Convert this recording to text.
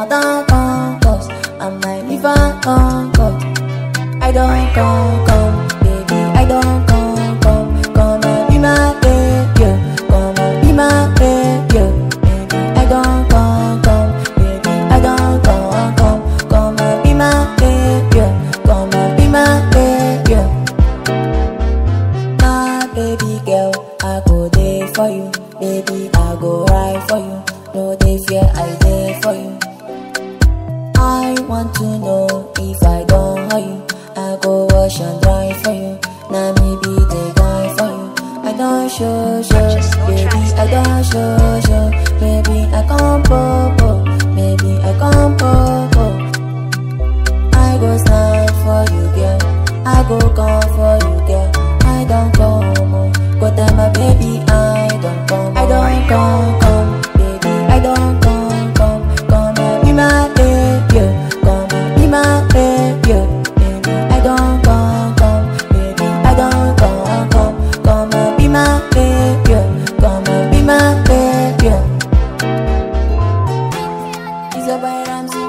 my down come cause I'm my liver come cut. I don't come come, baby, I don't come come, come and be my baby, come and be my baby, baby, I don't come come, baby, I don't come come, come and be my baby, come and be my baby. My baby girl, I go there for you. Baby, I go ride for you. No day fear, I there for you. I want to know if I don't hurt you. I go wash and dry for you. Now me be the guy for you. I don't show show, baby. I don't show show, baby. I come popo, baby. I come popo. I go stand for you, girl. I go come for you, girl. I don't come, oh. go tell my baby I don't come. I don't come, come, baby. I don't come, come, come and be my baby. Come and be my baby, baby. I don't come, come, baby. I don't come, come, come and be my baby. Come and be my baby. It's a by Ramsey.